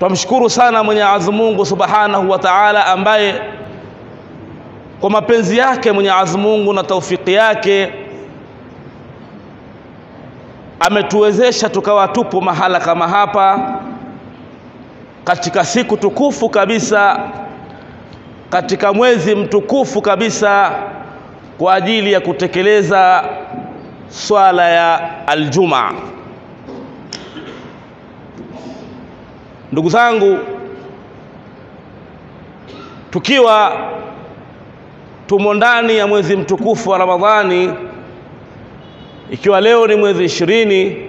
Twamshukuru sana Mwenyezi Mungu Subhanahu wa Ta'ala ambaye kwa mapenzi yake Mwenyezi Mungu na taufiki yake ametuwezesha tukawa tupo mahala kama hapa katika siku tukufu kabisa katika mwezi mtukufu kabisa kwa ajili ya kutekeleza swala ya aljumaa. Ndugu zangu, tukiwa tumo ndani ya mwezi mtukufu wa Ramadhani, ikiwa leo ni mwezi ishirini,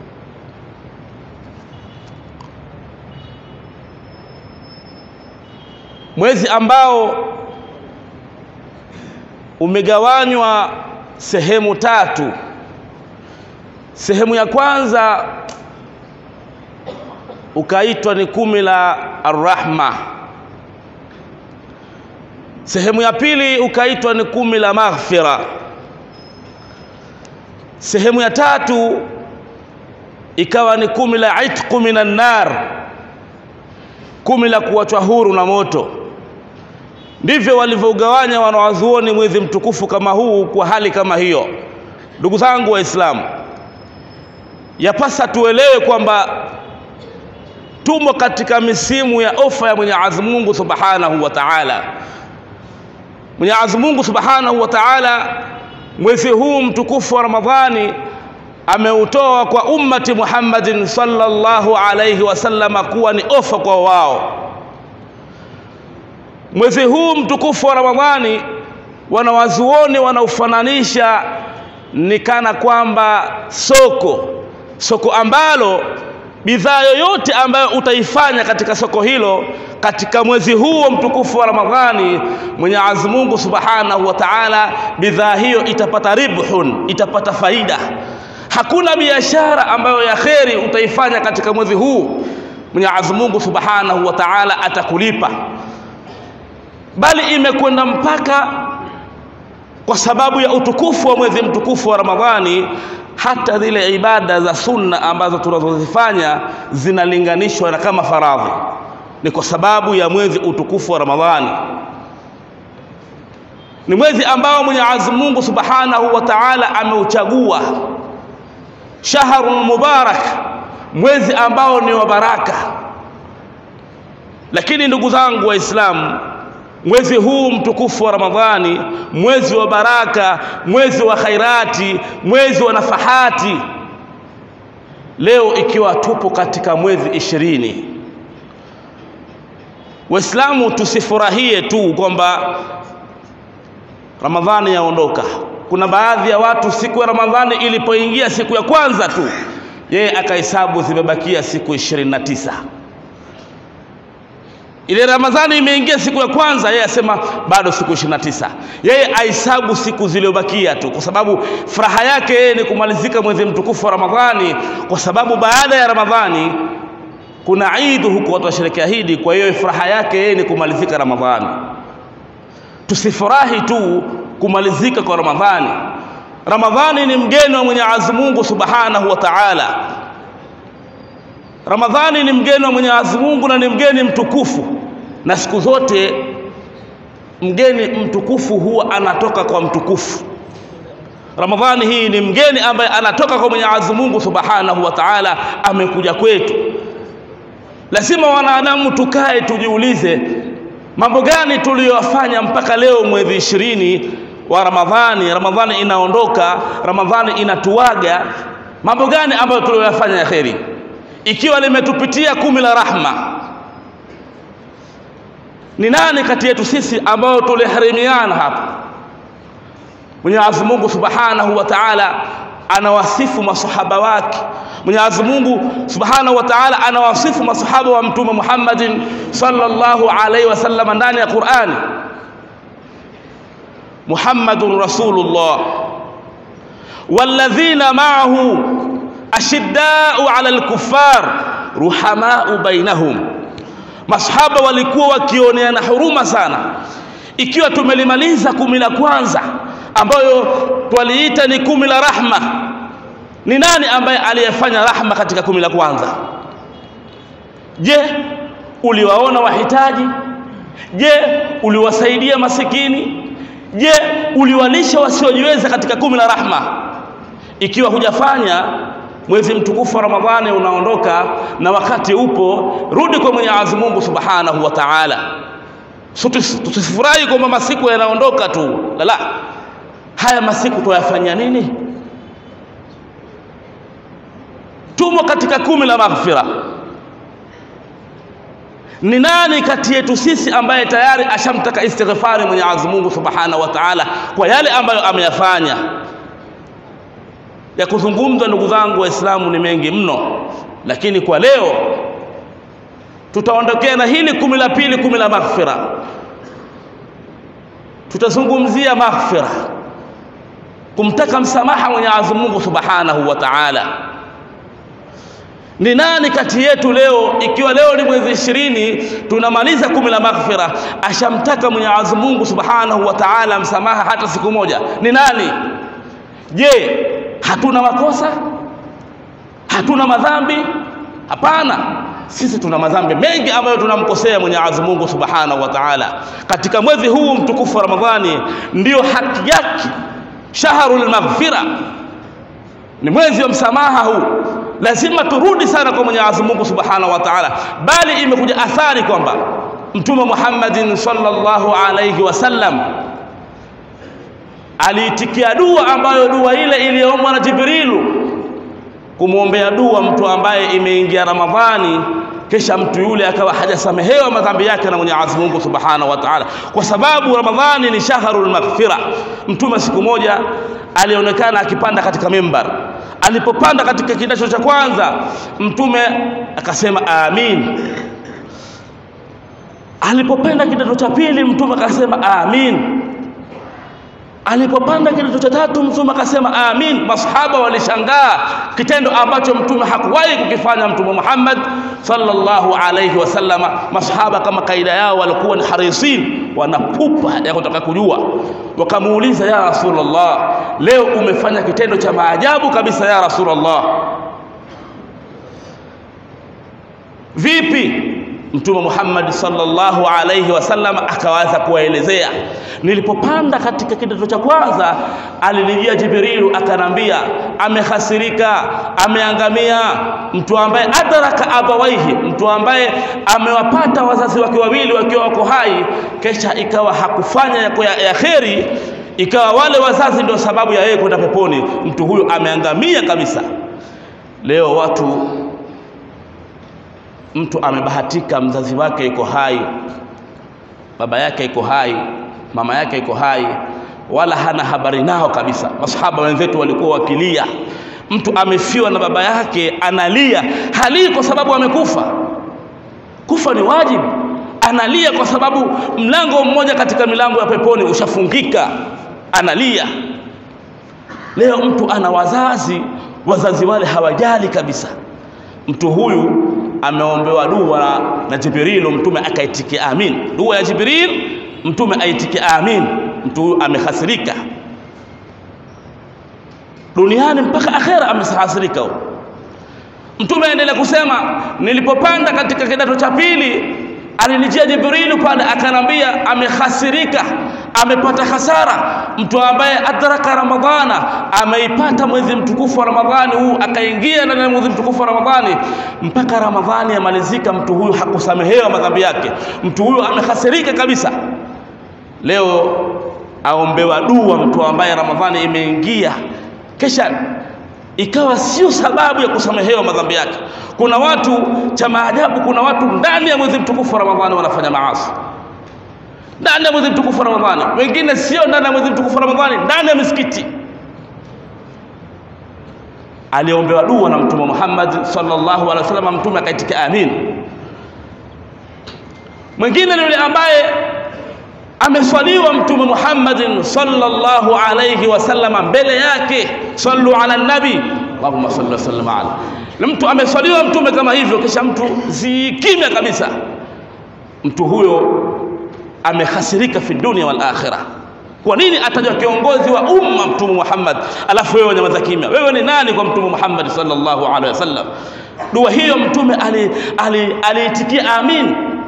mwezi ambao umegawanywa sehemu tatu. Sehemu ya kwanza ukaitwa ni kumi la Arrahma. Sehemu ya pili ukaitwa ni kumi la Maghfira. Sehemu ya tatu ikawa ni kumi la itqu minan nar, kumi la kuachwa huru na moto. Ndivyo walivyogawanya wanawazuoni mwezi mtukufu kama huu kwa hali kama hiyo. Ndugu zangu Waislamu, yapasa tuelewe kwamba tumo katika misimu ya ofa ya Mwenyezi Mungu Subhanahu wa Ta'ala. Mwenyezi Mungu Subhanahu wa Ta'ala mwezi huu mtukufu wa Ramadhani ameutoa kwa ummati Muhammadin sallallahu alayhi wasallama kuwa ni ofa kwa wao. Mwezi huu mtukufu wa Ramadhani wanawazuoni wanaufananisha ni kana kwamba soko, soko ambalo bidhaa yoyote ambayo utaifanya katika soko hilo katika mwezi huu mtukufu wa Ramadhani, Mwenyezi Mungu Subhanahu wa Ta'ala, bidhaa hiyo itapata ribhun, itapata faida. Hakuna biashara ambayo ya kheri utaifanya katika mwezi huu, Mwenyezi Mungu Subhanahu wa Ta'ala atakulipa, bali imekwenda mpaka kwa sababu ya utukufu wa mwezi mtukufu wa Ramadhani hata zile ibada za sunna ambazo tunazozifanya zinalinganishwa na kama faradhi, ni kwa sababu ya mwezi utukufu wa Ramadhani. Ni mwezi ambao Mwenyezi Mungu Subhanahu wa Ta'ala ameuchagua, shahrun mubarak, mwezi ambao ni wa baraka. Lakini ndugu zangu Waislamu, mwezi huu mtukufu wa Ramadhani, mwezi wa baraka, mwezi wa khairati, mwezi wa nafahati, leo ikiwa tupo katika mwezi ishirini, Waislamu tusifurahie tu kwamba Ramadhani yaondoka. Kuna baadhi ya watu siku ya Ramadhani ilipoingia siku ya kwanza tu, yeye akahesabu zimebakia siku ishirini na tisa ile Ramadhani imeingia siku ya kwanza, yeye asema bado siku 29. Yeye ahesabu siku zilizobakia tu, kwa sababu furaha yake yeye ni kumalizika mwezi mtukufu wa Ramadhani, kwa sababu baada ya Ramadhani kuna Eid huko watu washerekea Eid. Kwa hiyo furaha yake yeye ni kumalizika Ramadhani. Tusifurahi tu kumalizika kwa Ramadhani. Ramadhani ni mgeni wa Mwenyezi Mungu Subhanahu wa Ta'ala. Ramadhani ni mgeni wa Mwenyezi Mungu na ni mgeni mtukufu, na siku zote mgeni mtukufu huwa anatoka kwa mtukufu. Ramadhani hii ni mgeni ambaye anatoka kwa Mwenyezi Mungu Subhanahu wa Ta'ala, amekuja kwetu. Lazima wanadamu tukae tujiulize, mambo gani tuliyofanya mpaka leo mwezi ishirini wa Ramadhani, Ramadhani inaondoka, Ramadhani inatuaga, mambo gani ambayo tuliyoyafanya ya kheri ikiwa limetupitia kumi la rahma, ni nani kati yetu sisi ambao tuliharimiana hapa? Mwenyezi Mungu Subhanahu wa Ta'ala anawasifu masahaba wake. Mwenyezi Mungu Subhanahu wa Ta'ala anawasifu masahaba wa Mtume Muhammadin sallallahu alaihi wasallam ndani ya Qur'ani, Muhammadun Rasulullah walladhina ma'ahu ashiddau ala alkuffar ruhamau bainahum, masahaba walikuwa wakioneana huruma sana. Ikiwa tumelimaliza kumi la kwanza ambayo twaliita ni kumi la rahma, ni nani ambaye aliyefanya rahma katika kumi la kwanza? Je, uliwaona wahitaji je uliwasaidia masikini je uliwalisha wasiojiweza katika kumi la rahma ikiwa hujafanya mwezi mtukufu wa ramadhani unaondoka na wakati upo rudi kwa mwenyezi mungu subhanahu wa taala so, tusifurahi kwamba masiku yanaondoka tu la la haya masiku tuyafanyia nini tumo katika kumi la maghfira ni nani kati yetu sisi ambaye tayari ashamtaka istighfari mwenyezi mungu subhanahu wa taala kwa yale ambayo ameyafanya ya kuzungumza ndugu zangu waislamu ni mengi mno lakini kwa leo tutaondokea na hili kumi la pili kumi la maghfira tutazungumzia maghfira kumtaka msamaha mwenyezi mungu subhanahu wa taala ni nani kati yetu leo ikiwa leo ni mwezi ishirini tunamaliza kumi la maghfira ashamtaka mwenyezi mungu subhanahu wa taala msamaha hata siku moja ni nani je hatuna makosa hatuna madhambi hapana sisi tuna madhambi mengi ambayo tunamkosea mwenyezi mungu subhanahu wa taala katika mwezi huu mtukufu wa ramadhani ndiyo haki yake shahrul maghfira ni mwezi wa msamaha huu lazima turudi sana kwa mwenyezi mungu subhanahu wa taala bali imekuja athari kwamba mtume muhammadin sallallahu alaihi wasallam aliitikia dua ambayo dua ile iliyoombwa na jibrilu kumwombea dua mtu ambaye imeingia ramadhani kisha mtu yule akawa hajasamehewa madhambi yake na mwenyezi mungu subhanahu wa taala kwa sababu ramadhani ni shahrul maghfira mtume siku moja alionekana akipanda katika mimbar alipopanda katika kidacho cha kwanza mtume akasema amin alipopanda kidato cha pili mtume akasema amin alipopanda kidato cha tatu mtume akasema amin masahaba walishangaa kitendo ambacho mtume hakuwahi kukifanya mtume Muhammad sallallahu alayhi wasallama masahaba kama kaida yao walikuwa ni harisin wanapupa ya kutaka kujua wakamuuliza ya rasulullah leo umefanya kitendo cha maajabu kabisa ya rasulullah vipi mtume Muhammad sallallahu alayhi wasallam akawaza kuwaelezea nilipopanda katika kidato cha kwanza alinijia Jibrilu akanambia amehasirika ameangamia mtu ambaye adraka abawaihi mtu ambaye amewapata wazazi wake wawili wakiwa wako hai kisha ikawa hakufanya ya, ya, ya kheri ikawa wale wazazi ndio sababu ya yeye kwenda peponi mtu huyo ameangamia kabisa leo watu mtu amebahatika mzazi wake iko hai baba yake iko hai mama yake iko hai wala hana habari nao kabisa masahaba wenzetu walikuwa wakilia mtu amefiwa na baba yake analia halii kwa sababu amekufa kufa ni wajibu analia kwa sababu mlango mmoja katika milango ya peponi ushafungika analia leo mtu ana wazazi wazazi wale hawajali kabisa mtu huyu ameombewa dua na Jibrilu, mtume akaitikia amin. Dua ya Jibril, mtume aitikia amin. Mtu huyu amehasirika duniani mpaka akhera, amehasirika huyo. Mtume aendelea kusema, nilipopanda katika kidato cha pili alinijia Jibrilu pale akanambia, amehasirika, amepata hasara mtu ambaye adraka Ramadhana, ameipata mwezi mtukufu wa Ramadhani huu, akaingia ndani ya mwezi mtukufu wa Ramadhani mpaka Ramadhani yamalizika, mtu huyu hakusamehewa madhambi yake, mtu huyu amehasirika kabisa. Leo aombewa dua mtu ambaye Ramadhani imeingia kisha ikawa sio sababu ya kusamehewa madhambi yake. Kuna watu cha maajabu, kuna watu ndani ya mwezi mtukufu wa Ramadhani wanafanya maasi ndani ya mwezi mtukufu wa Ramadhani, wengine sio ndani ya mwezi mtukufu wa Ramadhani, ndani ya misikiti. Aliombewa dua na Mtume Muhammad sallallahu alaihi wasallam, Mtume akaitika amin. Mwingine ni yule ambaye ameswaliwa Mtume Muhammadin sallallahu alaihi wasallam mbele yake, sallu ala nabi Allahumma salli wa sallim ala. Na mtu ameswaliwa Mtume kama hivyo, kisha mtu zikimya kabisa, mtu huyo amehasirika fi dunia wal akhirah. Kwa nini atajwa kiongozi wa umma Mtume Muhammad, alafu wewe nyamaza kimya? Wewe ni nani kwa Mtume Muhammad sallallahu alaihi wasallam? Dua hiyo Mtume aliitikia ali, ali amin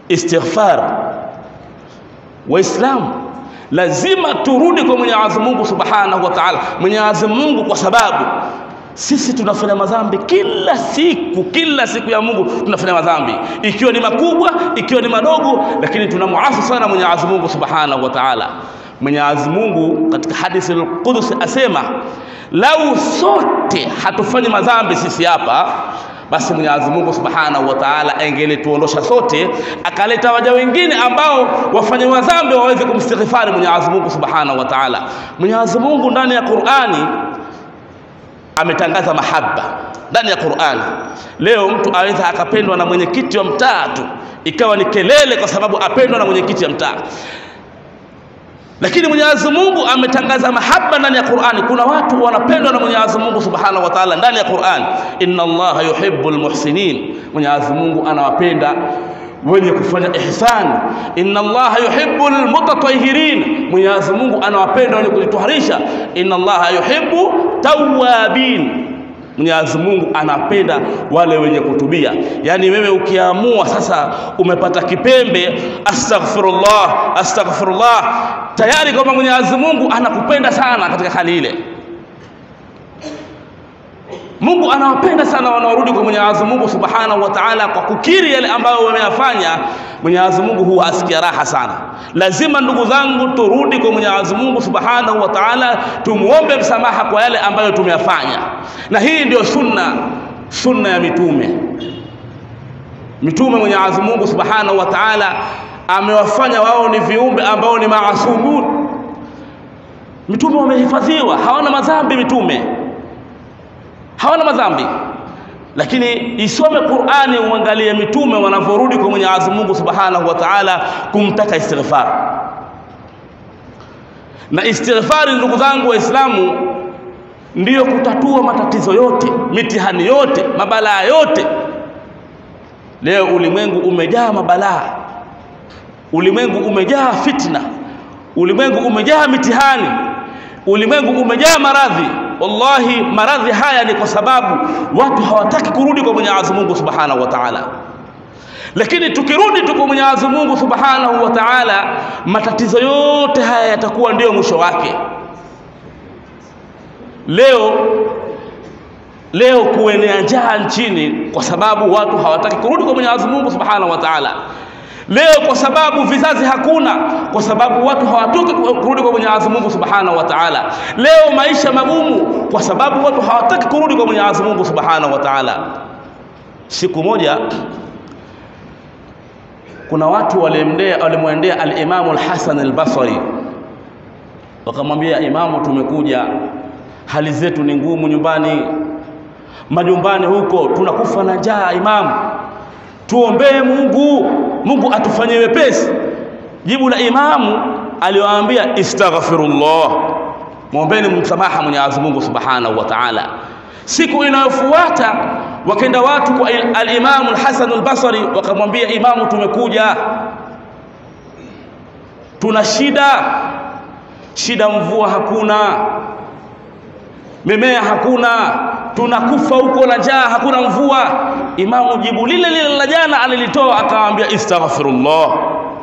istighfar. Waislamu lazima turudi kwa Mwenyezi Mungu Subhanahu wa Ta'ala. Mwenyezi Mungu kwa sababu sisi tunafanya madhambi kila siku, kila siku ya Mungu tunafanya madhambi, ikiwa ni makubwa, ikiwa ni madogo, lakini tunamuasi sana Mwenyezi Mungu Subhanahu wa Ta'ala. Mwenyezi Mungu katika hadithi al-Qudsi asema, lau sote hatufanyi madhambi sisi hapa basi Mwenyezi Mungu Subhanahu wa Ta'ala angelituondosha sote, akaleta waja wengine ambao wafanye madhambi waweze kumstighfari Mwenyezi Mungu Subhanahu wa Ta'ala. Mwenyezi Mungu ndani ya Qur'ani ametangaza mahaba ndani ya Qur'ani. Leo mtu aweza akapendwa na mwenyekiti wa mtaa tu, ikawa ni kelele kwa sababu apendwa na mwenyekiti wa mtaa lakini Mwenyezi Mungu ametangaza mahaba ndani ya Qur'ani. Kuna watu wanapendwa na Mwenyezi Mungu Subhanahu wa Ta'ala ndani ya Qur'ani, inna Allaha yuhibbul muhsinin, Mwenyezi Mungu anawapenda wenye kufanya ihsan. Inna Allaha yuhibbul mutatahhirin, Mwenyezi Mungu anawapenda wenye kujitoharisha. Inna Allaha yuhibbu tawwabin Mwenyezi Mungu anapenda wale wenye kutubia. Yaani wewe ukiamua sasa umepata kipembe, astaghfirullah, astaghfirullah, tayari kwamba Mwenyezi Mungu anakupenda sana katika hali ile. Mungu anawapenda sana wanaorudi kwa Mwenyezi Mungu Subhanahu wa Ta'ala kwa kukiri yale ambayo wameyafanya. Mwenyezi Mungu huwa asikia raha sana. Lazima ndugu zangu, turudi kwa Mwenyezi Mungu Subhanahu wa Ta'ala, tumuombe msamaha kwa yale ambayo tumeyafanya, na hii ndio sunna, sunna ya mitume. Mitume Mwenyezi Mungu Subhanahu wa Ta'ala amewafanya wao ni viumbe ambao ni maasumun. Mitume wamehifadhiwa, hawana madhambi mitume hawana madhambi, lakini isome Qur'ani, uangalie mitume wanavyorudi kwa Mwenyezi Mungu Subhanahu wa Ta'ala kumtaka istighfar. Na istighfari, ndugu zangu Waislamu, ndiyo kutatua matatizo yote, mitihani yote, mabalaa yote. Leo ulimwengu umejaa mabalaa, ulimwengu umejaa fitna, ulimwengu umejaa mitihani, ulimwengu umejaa maradhi wallahi maradhi haya ni kwa sababu watu hawataki kurudi kwa Mwenyezi Mungu Subhanahu wa Ta'ala. Lakini tukirudi tu kwa Mwenyezi Mungu Subhanahu wa Ta'ala, matatizo yote haya yatakuwa ndiyo mwisho wake. Leo leo kuenea njaa nchini kwa sababu watu hawataki kurudi kwa Mwenyezi Mungu Subhanahu wa Ta'ala. Leo kwa sababu vizazi hakuna, kwa sababu watu hawatoki kurudi kwa Mwenyezi Mungu Subhanahu wa Ta'ala. Leo maisha magumu, kwa sababu watu hawataki kurudi kwa Mwenyezi Mungu Subhanahu wa Ta'ala. Siku moja kuna watu walimwendea walimwendea al-Imamu al-Hasan al-Basri, wakamwambia Imamu, tumekuja hali zetu ni ngumu nyumbani, majumbani huko tunakufa na njaa Imamu, tuombee Mungu, Mungu atufanyie wepesi. Jibu la imamu aliwaambia istaghfirullah, mwombeni msamaha Mwenyezi Mungu Subhanahu wa Ta'ala. Siku inayofuata wakaenda watu kwa al-Imamu al-Hasan al-Basri, wakamwambia imamu, tumekuja tuna shida, shida mvua hakuna, mimea hakuna, tunakufa huko na njaa, hakuna mvua. Imamu jibu lile lile la jana alilitoa, akawaambia istaghfirullah.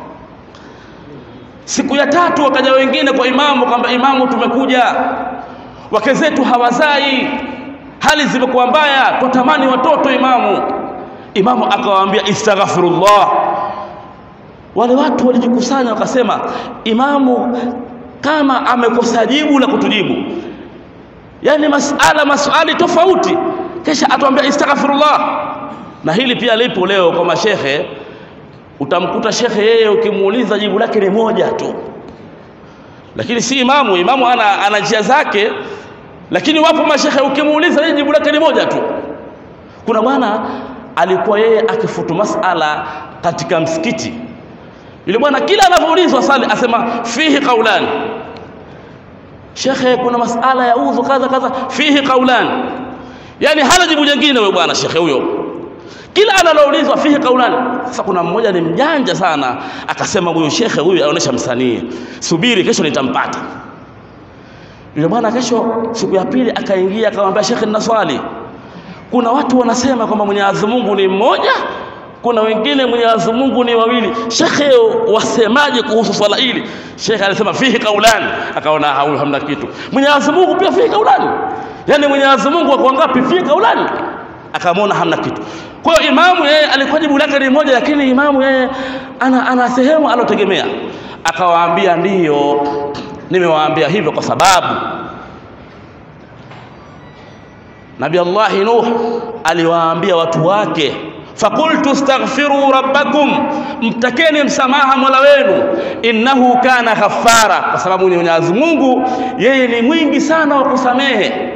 Siku ya tatu wakaja wengine kwa imamu, kwamba imamu, tumekuja wake zetu hawazai, hali zimekuwa mbaya, twatamani watoto imamu. Imamu akawaambia istaghfirullah. Wale watu walijikusanya wakasema, imamu kama amekosa jibu la kutujibu yani masala maswali tofauti, kisha atuambia istaghfirullah. Na hili pia lipo leo kwa mashehe. Utamkuta shekhe yeye ukimuuliza jibu lake ni moja tu, lakini si imamu. Imamu ana, ana njia zake, lakini wapo mashehe ukimuuliza yeye jibu lake ni moja tu. Kuna bwana alikuwa yeye akifutu masala katika msikiti, yule bwana kila anavyoulizwa swali asema fihi qaulani Shekhe, kuna masala ya udhu kadha kadha, fihi qaulan. Yani hana jibu jingine huyo bwana shekhe huyo, kila analoulizwa fihi qaulan. Sasa kuna mmoja ni mjanja sana, akasema huyu shekhe huyu aonesha msanii, subiri kesho nitampata. Yule bwana kesho, siku ya pili akaingia, akamwambia shekhe, nina swali. Kuna watu wanasema kwamba Mwenyezi Mungu ni mmoja, kuna wengine Mwenyezi Mungu ni wawili. Shekhe, wasemaje kuhusu swala hili? Shekhe alisema fihi kaulani, akaona huyu hamna kitu. Mwenyezi Mungu pia fihi kaulani, yani Mwenyezi Mungu wako ngapi? Fihi kaulani, akamwona hamna kitu. Kwa hiyo imamu yeye alikuwa jibu lake ni moja, lakini imamu yeye ana, ana sehemu alotegemea. Akawaambia ndiyo, nimewaambia hivyo kwa sababu Nabii Allahi Nuh aliwaambia watu wake fakultu astaghfiru rabbakum, mtakeni msamaha mola wenu, innahu kana ghaffara, kwa sababu ni Mwenyezi Mungu yeye ni mwingi sana wa kusamehe.